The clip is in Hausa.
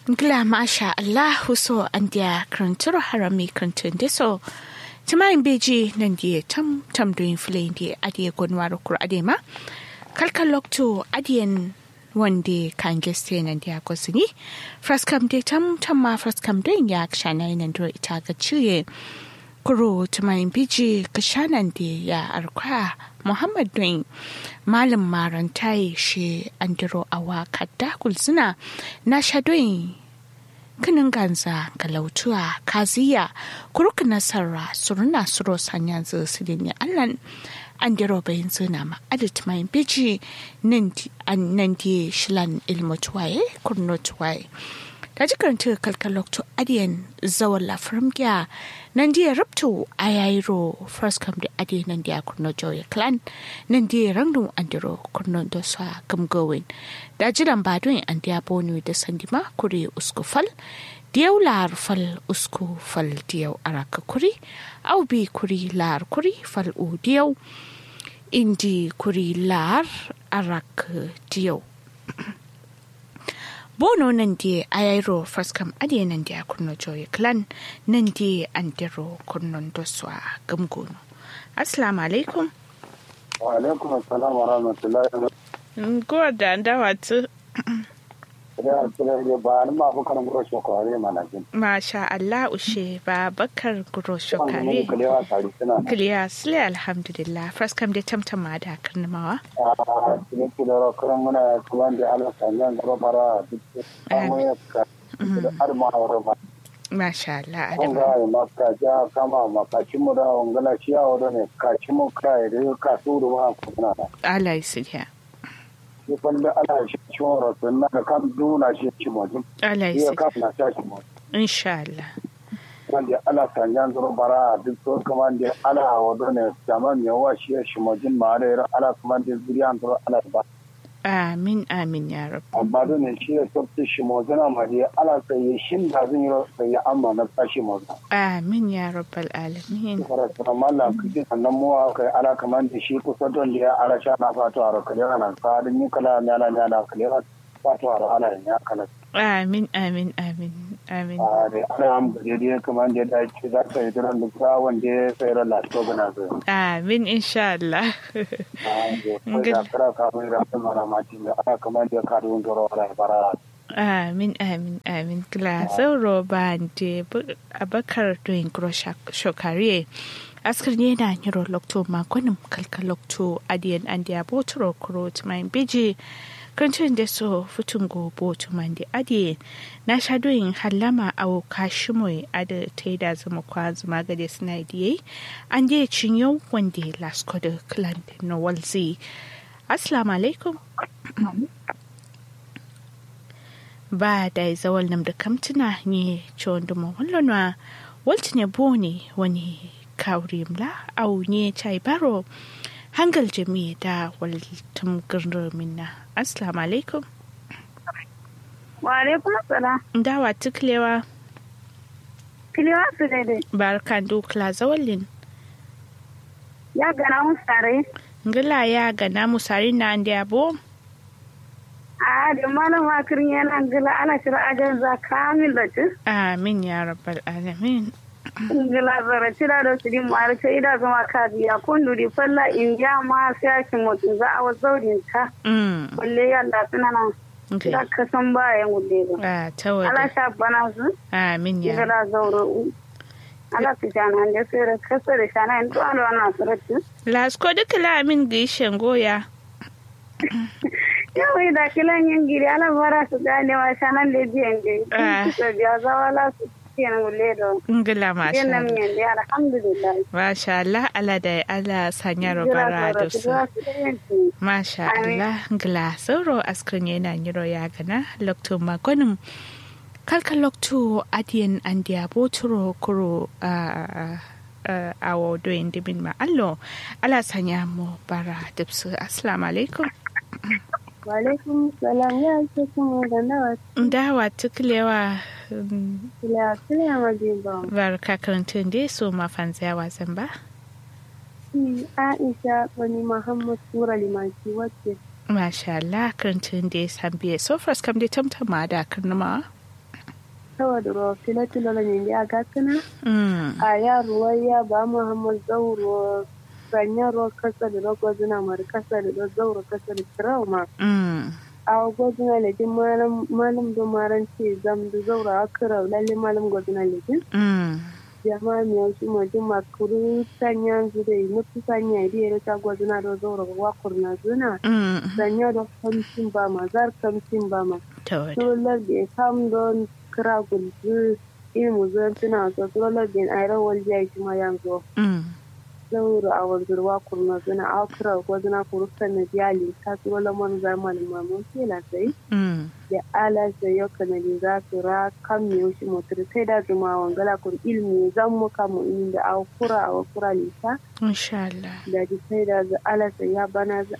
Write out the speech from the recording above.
Gla masha Allah so an dia krantur harami krantun deso. Tumayin beji nan dia tam tam doin filayin dia adiye gonwaro kur adema. Kalkal lokto adiyen wande kan geste nan dia kosini. Fraskam de tam tam ma fraskam doin ya kshana nan do ita ga ciye. Kuro tumayin beji kashanan de ya arkwa Muhammad doin malam marantai shi andiro awa kadda kulsuna na shadoyin kinin ganza galautuwa kaziya kuruk nasara suruna suro sanya su ne allan andiro bayin zina ma adit mai biji nan di shilan ilmutuwaye kurnotuwaye da jikaranta kalkalokto adiyan zawon lafirmgiya nan diya rabto a yayiro first come da adiyan nan diya kurno joya clan nan diya rangdun andiro kurno da sa gamgowin da jiran badun an diya bonu da sandima kuri usku fal diyau lar fal usku fal diyau araka kuri au bi kuri lar kuri fal u diyau indi kuri lar araka diyau bono nan di ayairo faskam adiye nan di kurno joye clan nan di andiro kurnon doswa gamgono assalamu alaikum wa alaikum assalam wa rahmatullahi wa go da ndawa tu ya tsira ne ba ni ma bukan guro shokare mana jin masha Allah ushe ba bakar guro kan mun shokare kalewa tare suna kiliya sile alhamdulillah faskam da tamtama da karnamawa a cikin kidaro kuran muna kuwan da ala sanyan garo bara duk samu ya ka har ma aure ma masha Allah kun adama ga ya maka ja kama makaci mu da ongala ciya wado ne kaci mu kai da ka suru ma kuna da Allah ya shi falle ala shi ciwon rasu na da kan duna shi ci mojin Allah iya ya ka na sha shi mojin insha Allah wanda ala sanyan zuru bara duk so kaman da ala wado ne jaman ya wa shi shi mojin ma da yara ala kaman da zuriyan zuru ala ba amin amin ya rab amma da ne shi ya sabta shi mojin ma da ala sai shin da zan yi sai ya amma na tashi mojin amin ya rabbal alamin fara tsara malla kike sannan mu kai ala kaman da shi kusa don da ya ala sha na fatu a rokale nan sa da ni kala ne ala ne ala kale fatu a ala ne ya kala amin amin amin amin a da ana am gare da kaman da da ci za ka yi duran da wanda ya sai ran lafiya gana zai amin insha Allah da kira kafin da kuma ramacin da ana kamar da karuwan garo ala bara amin amin amin kila sauro ba de abakar doing gro shokare askar ne na nyiro lokto makonin kalka lokto adiyan andiya botoro kuro tumayin beji kancin da so futun go botu mandi adiye na sha doyin halama awo kashimoy ada ta yi da zama kwa zuma gade suna diye an je cinyo wanda lasko da clan na walzi assalamu alaikum ba da zawal nam da kamtuna ne ciwon duma wallonwa walti ne bone wani kawrim la au ne chai baro hangal jami da waltum gurnu minna assalamu alaikum Wa alaikum salam. dawa tuklewa Kiliwa su daidai. barkan dukla zawalin Ya gana mun sare. ngila ya ga namu sari na andi abo A da malam wakirin yana gila ana shira ajan za kamil da ci. amin ya rabbal alamin Gila zara cira da su din mara ce ida zama ka biya kun duri falla in ja ma sai ake mutum za a wasu zaurin ta. mm Kulle yalla suna nan. okay Da ka san bayan gulle ba. ah Ala tawada sha bana su. amin ya Gila zauro. Ala su jana da sai da kasa da shana in to ala wannan surati. lasko duka la amin gishen goya Yawai da kilan yin giri ala bara su gane wa shanan da biyan Ah. da su biya zawala su kenan gulle da ngila masha Yana Allah miyan da alhamdulillah. masha Allah ala da ala sanya robara da su Masha Amin. Allah ngla sauro askrin yana nyiro ya gana lokto magonim kalka lokto adiyan andiya boturo kuro a awo doyin dimin ma allo ala sanya mu bara dipsu assalamu alaikum Walaikum salam ya ce kuma da nawa dawa tuklewa mm, kila kila majiba. barka karantun dai so mafanziya wasan ba Shi Aisha wani Muhammad Sura Limaki wacce Masha Allah karantun dai san biye so first kam dai tamtama da karnama tawa da ruwa filatilo na ne ya gatuna Mm. a yaruwa ya ba muhammad zauro sanya ruwa kasa da rago zina mara kasa da zauro kasa da trauma Mm. a gwazina lejin malam malam da maran ce zam da zauro a kira lalle malam gwazina lejin Mm. jama'a mai wasu majin makuru sanya zu da yi mutu sanya idi ya ta gwazina da zauro wakur na zuna Mm. sanya da kamcin ba ma zar kamcin ba ma Tawada. Surolar da ya kam don kira gulzu ilmu zuwan tuna so surolar da ya rawar jiya shi ma yanzu Mm. zauro a wanzurwa kurna zuna a kira ko zuna kurufta na biyali ta surolar man zamanin mamun kela sai Mm. da ala sai yau kanadi za su ra kan me shi motar sai da zuma wangala kur ilmi zan mu kamu inda a kura a kura lisa Insha Allah. da ji sai da ala sai ya bana